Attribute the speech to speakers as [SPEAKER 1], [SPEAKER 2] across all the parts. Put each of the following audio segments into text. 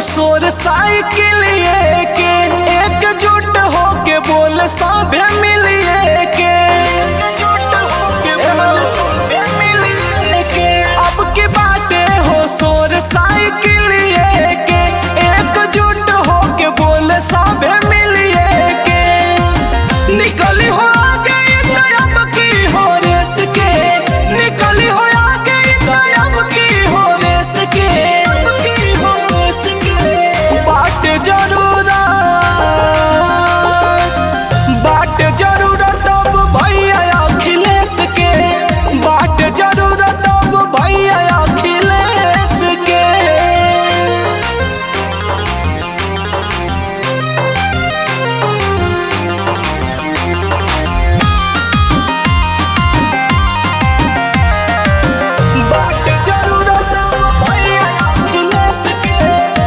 [SPEAKER 1] सोर साइकिल के एकजुट होके बोल सभे मिलिए के एकजुट होके बोल सभे मिलिए के अब की बातें हो सोर साइकिल के एकजुट होके बोल सभे मिलिए के निकली हो आगे तयब की हो रेस के निकली हो आगे तयब की हो रेस के की हो रेस के बाट जरूरा बाट जरूरत अब भैया अखिलेश के बाट जरूरत अब भैया अखिलेश के बाट जरूरत अब भैया अखिलेश के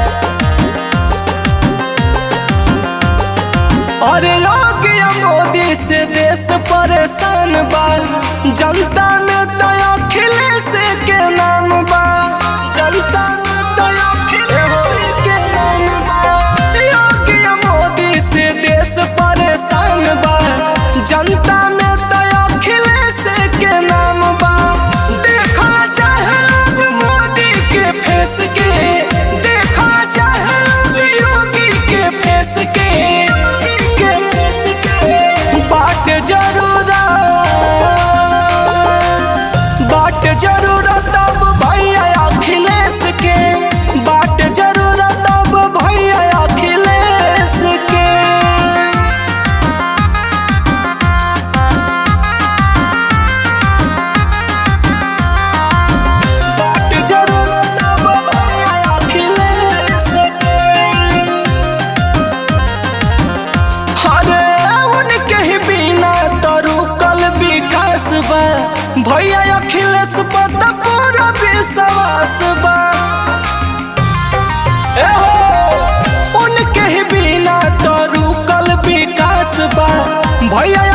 [SPEAKER 1] अरे योग्य मोदी से देश परेशान बा जनता में तो अखिलेश के नाम बा जनता में तो अखिलेश के नाम बा योग्य मोदी से देश परेशान बा जनता में तो अखिलेश के नाम बा देखा चाहे लोग मोदी के फेस के देखा चाहे लोग योगी के फेस के के फेस के बाट जरूरा बाट जरूरत अब भैया अखिलेश के बाट जरूरत अब भैया अखिलेश के बाट जरूरत अब भैया अखिलेश के अरे उनके ही बिना तो रुकल विकास बा भैया अखिलेश पर तो पूरा विश्वास बा ए हो, उनके ही बिना तो रुकल विकास बा भैया